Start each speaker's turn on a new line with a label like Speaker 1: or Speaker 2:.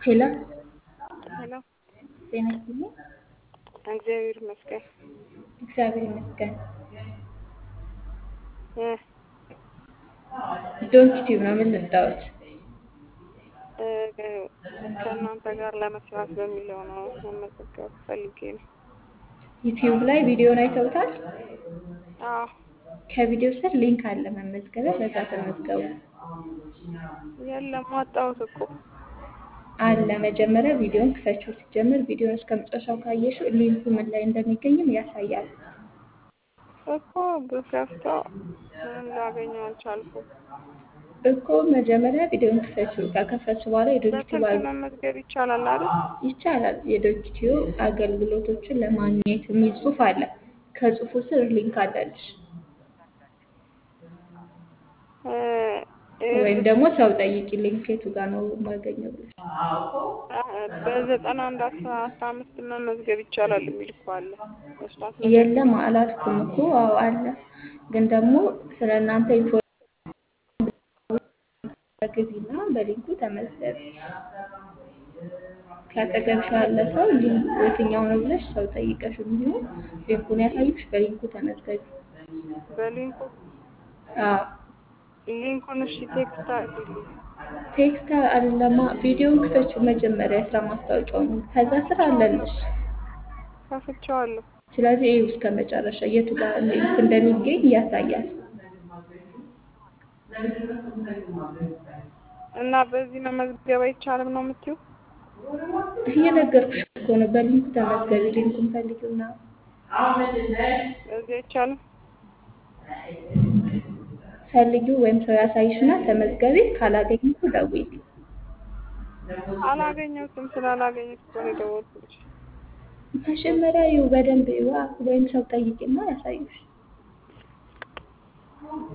Speaker 1: ሄሎ
Speaker 2: ሄሎ
Speaker 1: ጤና ይስጥልኝ።
Speaker 2: እግዚአብሔር ይመስገን።
Speaker 1: እግዚአብሔር ይመስገን።
Speaker 2: እ
Speaker 1: ዶንት ቲዩብ ነው ምን ልታወት?
Speaker 2: እ ከእናንተ ጋር ለመስራት በሚለው ነው መመዝገብ ፈልጌ ነው።
Speaker 1: ዩቲዩብ ላይ ቪዲዮን አይተውታል?
Speaker 2: አዎ
Speaker 1: ከቪዲዮ ስር ሊንክ አለ መመዝገቢያ፣ በዛ ተመዝገቡ።
Speaker 2: የለም ወጣሁት እኮ
Speaker 1: አለ መጀመሪያ ቪዲዮን ክፈችው። ሲጀምር ቪዲዮን እስከ መጨረሻው ካየሽው ሊንኩ ምን ላይ እንደሚገኝም ያሳያል።
Speaker 2: እኮ ብከፍተው ምንም ላገኘው አልቻልኩም።
Speaker 1: እኮ መጀመሪያ ቪዲዮን ክፈችው። ከከፈች በኋላ የዶንኪቲዩብ
Speaker 2: በስልክ መመዝገብ ይቻላል አይደል?
Speaker 1: ይቻላል። የዶንኪቲዩብ አገልግሎቶችን ለማግኘት የሚል ጽሑፍ አለ። ከጽሑፉ ስር ሊንክ አለልሽ።
Speaker 2: እ
Speaker 1: ወይም ደግሞ ሰው ጠይቂ ሊንክ የቱ ጋር ነው የማገኘው ብለሽ
Speaker 2: በዘጠና አንድ አስራ አስራ አምስት መመዝገብ ይቻላል የሚል እኮ አለ። መስራት
Speaker 1: የለም አላልኩም እኮ አዎ አለ። ግን ደግሞ ስለ እናንተ ኢንፎርሜሽን ግቢና በሊንኩ ተመዝገቢ። ከአጠገብሽ ያለ ሰው ሊንኩ የትኛው ነው ብለሽ ሰው ጠይቀሽ እንዲሁም ሊንኩን ያሳዩሽ በሊንኩ ተመዝገቢ።
Speaker 2: በሊንኩ
Speaker 1: አዎ
Speaker 2: ሊንኩን እሺ ቴክስት አድርጊልኝ።
Speaker 1: ቴክስት አለማ ቪዲዮውን ክፈችው መጀመሪያ የስራ ማስታወቂያውን ከዛ ስር አለልሽ።
Speaker 2: ከፍቼዋለሁ።
Speaker 1: ስለዚህ ይኸው እስከ መጨረሻ የቱ ጋር ሊንክ እንደሚገኝ ያሳያል።
Speaker 2: እና በዚህ መመዝገብ አይቻልም ነው የምትይው?
Speaker 1: እየነገርኩሽ እኮ ነው። በሊንኩ ተመዝገቢ። ሊንኩን ፈልጊውና
Speaker 2: በዚህ አይቻልም።
Speaker 1: ፈልጊው ወይም ሰው ያሳይሽና ተመዝገቢ። ካላገኘሁ ደውዪ።
Speaker 2: አላገኘሁትም። ስላላገኘሁት እኮ ነው የደወልኩልሽ።
Speaker 1: መጀመሪያ ይኸው በደንብ ይዋ ወይም ሰው ጠይቂና ያሳዩሽ።